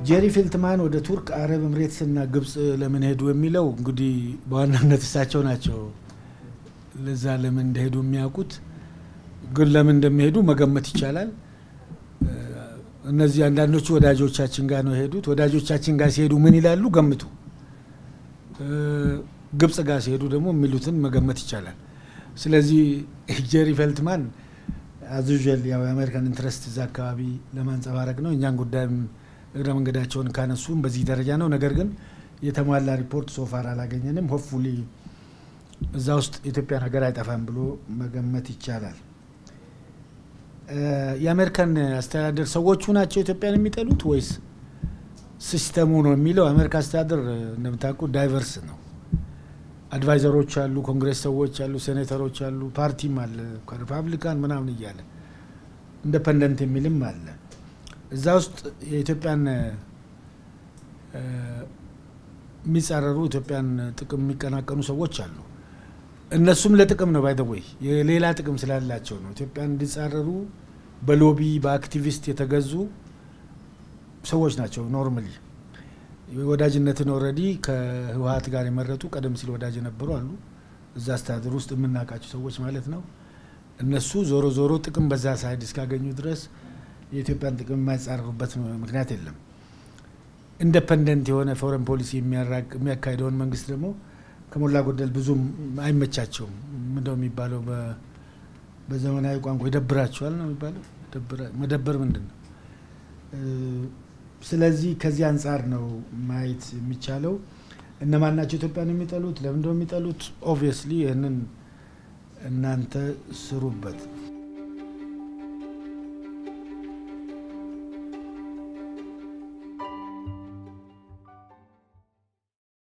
ጄሪ ፌልትማን ወደ ቱርክ፣ አረብ ኤምሬትስ እና ግብጽ ለምን ሄዱ የሚለው እንግዲህ በዋናነት እሳቸው ናቸው ለዛ ለምን እንደሄዱ የሚያውቁት። ግን ለምን እንደሚሄዱ መገመት ይቻላል። እነዚህ አንዳንዶቹ ወዳጆቻችን ጋር ነው የሄዱት። ወዳጆቻችን ጋር ሲሄዱ ምን ይላሉ ገምቱ። ግብጽ ጋር ሲሄዱ ደግሞ የሚሉትን መገመት ይቻላል። ስለዚህ ጄሪ ፌልትማን አዙዥል ያው የአሜሪካን ኢንትረስት እዛ አካባቢ ለማንጸባረቅ ነው። እኛን ጉዳይም እግረ መንገዳቸውን ካነሱም በዚህ ደረጃ ነው። ነገር ግን የተሟላ ሪፖርት ሶፋር አላገኘንም። ሆፕፉሊ እዛ ውስጥ የኢትዮጵያን ሀገር አይጠፋም ብሎ መገመት ይቻላል። የአሜሪካን አስተዳደር ሰዎቹ ናቸው ኢትዮጵያን የሚጠሉት ወይስ ሲስተሙ ነው የሚለው? የአሜሪካ አስተዳደር እንደምታውቁ ዳይቨርስ ነው። አድቫይዘሮች አሉ፣ ኮንግሬስ ሰዎች አሉ፣ ሴኔተሮች አሉ፣ ፓርቲም አለ ሪፓብሊካን ምናምን እያለ ኢንደፐንደንት የሚልም አለ። እዛ ውስጥ የኢትዮጵያን የሚጻረሩ ኢትዮጵያን ጥቅም የሚቀናቀኑ ሰዎች አሉ። እነሱም ለጥቅም ነው ባይደወይ የሌላ ጥቅም ስላላቸው ነው ኢትዮጵያን እንዲጻረሩ በሎቢ በአክቲቪስት የተገዙ ሰዎች ናቸው። ኖርማሊ ወዳጅነትን ኦልሬዲ ከህወሀት ጋር የመረጡ ቀደም ሲል ወዳጅ የነበሩ አሉ። እዛ አስተዳደር ውስጥ የምናውቃቸው ሰዎች ማለት ነው። እነሱ ዞሮ ዞሮ ጥቅም በዛ ሳይድ እስካገኙ ድረስ የኢትዮጵያን ጥቅም የማይጻረሩበት ምክንያት የለም። ኢንደፐንደንት የሆነ ፎረን ፖሊሲ የሚያካሂደውን መንግስት ደግሞ ከሞላ ጎደል ብዙም አይመቻቸውም። ምንደው የሚባለው በዘመናዊ ቋንቋ ይደብራቸዋል ነው የሚባለው። መደበር ምንድን ነው? ስለዚህ ከዚህ አንጻር ነው ማየት የሚቻለው። እነማን ናቸው ኢትዮጵያን የሚጠሉት? ለምንድነው የሚጠሉት? ኦብቪየስሊ ይህንን እናንተ ስሩበት።